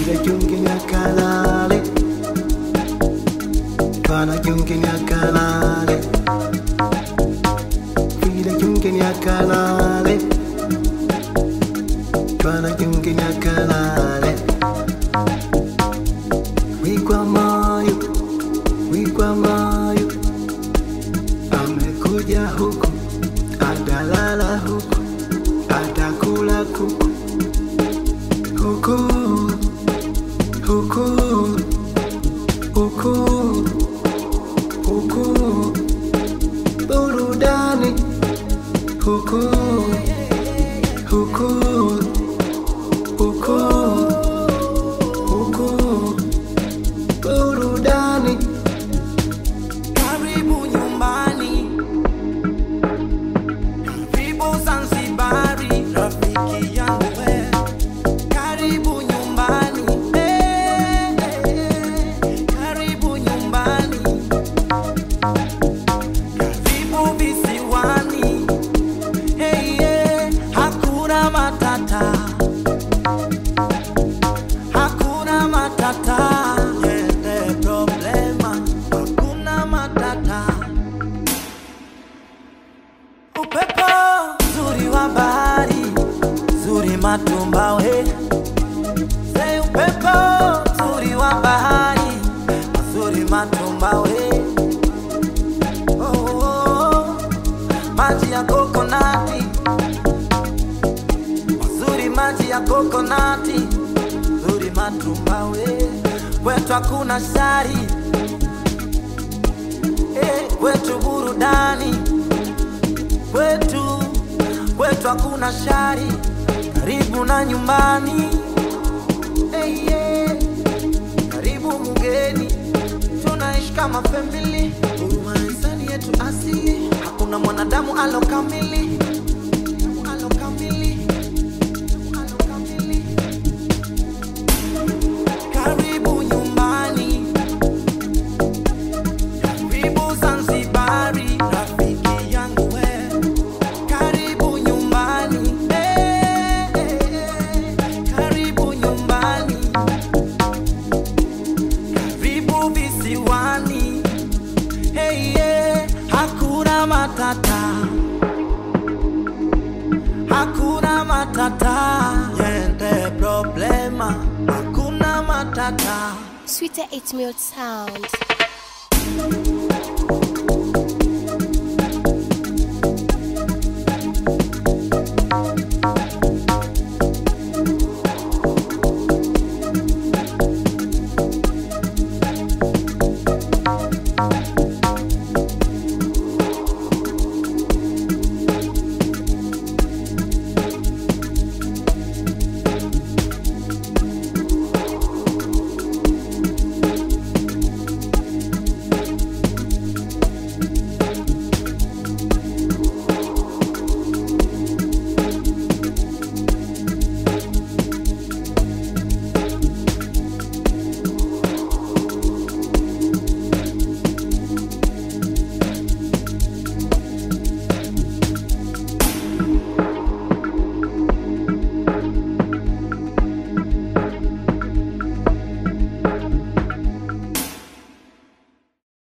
Vile jungenya kalale Twana jungenya kalale Vile jungenya kalale Twana jungenya kalale Wikwa mayo Wikwa mayo Amekuja huku Atalala huku Atakula kuku Huku Huku Huku Huku Burudani Huku Huku Huku Huku Burudani Karibu nyumbani, karibu Zanzibari, rafiki yangu we. Karibu nyumbani, eh, eh, karibu nyumbani, karibu visiwani, eh, eh, hakuna matata, hakuna matata, yende problema, hakuna matata. Upepo zuri wa bahari, zuri matumbawe. Say upepo zuri wa bahari, zuri matumbawe. Oh, oh, oh. maji ya kokonati, mazuri maji ya kokonati, zuri matumbawe. Kwetu hakuna shari, eh, kwetu burudani kwetu kwetu hakuna shari, karibu na nyumbani. Hey, yeah. Karibu mgeni, tunaishi kama family, huruma na hisani yetu asili, hakuna mwanadamu alokamili alokamili alokamili. Karibu nyumbani, karibu Zanzibari, rafiki yangu we. Karibu nyumbani, eh, eh, eh, karibu nyumbani, karibu visiwani, hey, yeah, hakuna matata, hakuna matata, yende problema, hakuna matata. Sweeter 8 Mil Sound.